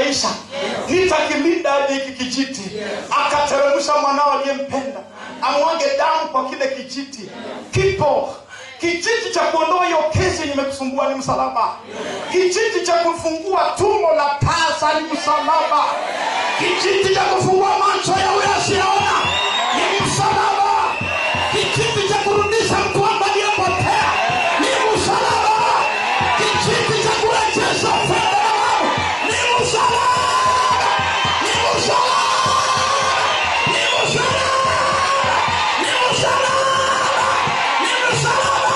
maisha nitakilinda hadi hiki kijiti akateremsha mwanao aliyempenda amwage damu kwa kile kijiti kipo kijiti cha kuondoa hiyo kesi yenye imekusumbua ni msalaba kijiti cha kufungua tumbo la tasa ni msalaba kijiti cha kufungua macho ya huyo asiyeona ni msalaba kijiti cha kurudisha mtu ambaye aliyepotea ni msalaba kijiti cha kurejesha fedha ya Mungu ni msalaba ni msalaba ni msalaba ni msalaba ni msalaba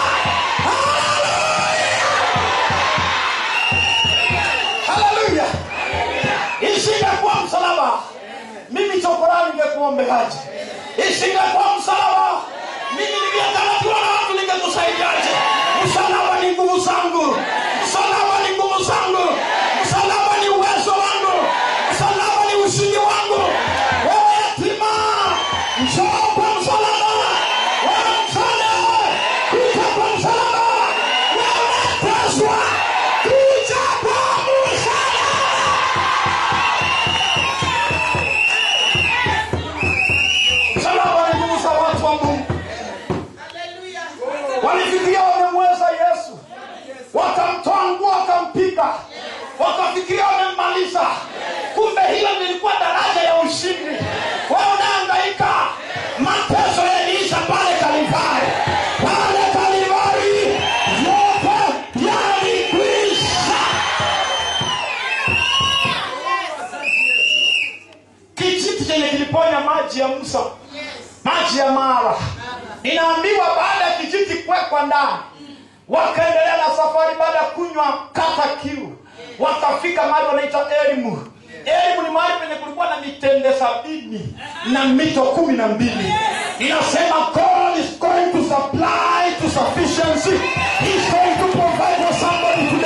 haleluya isingekuwa msalaba mimi chokorani ningekuwa mbegaji isingekuwa msalaba mimi ningetarajiwa na watu ningekusaidiaje msalaba ni nguvu zangu msalaba ni nguvu zangu msalaba ni uwezo wangu msalaba ni ushindi wangu wewe yatima njoo kwa msalaba wewe msane kuja kwa msalaba wewe unateswa kuja kwa msalaba msalaba ni nguvu za watu wa mungu walifikiria wamemweza yesu wakamtoa nguo wakampiga wakafikiria wamemmaliza kumbe hilo lilikuwa daraja ya ushindi wewe unaangaika mateso yaliisha pale kalivari pale kalivari yote yalikwisha kijiti chenye kiliponya maji ya musa maji ya mara inaambiwa baada ya kijiti kuwekwa ndani wakaendelea na safari baada ya kunywa kata kiu wakafika mahali wanaita elimu elimu ni mahali penye kulikuwa na mitende sabini na mito kumi na mbili inasema god is going to supply to sufficiency He's going to provide for somebody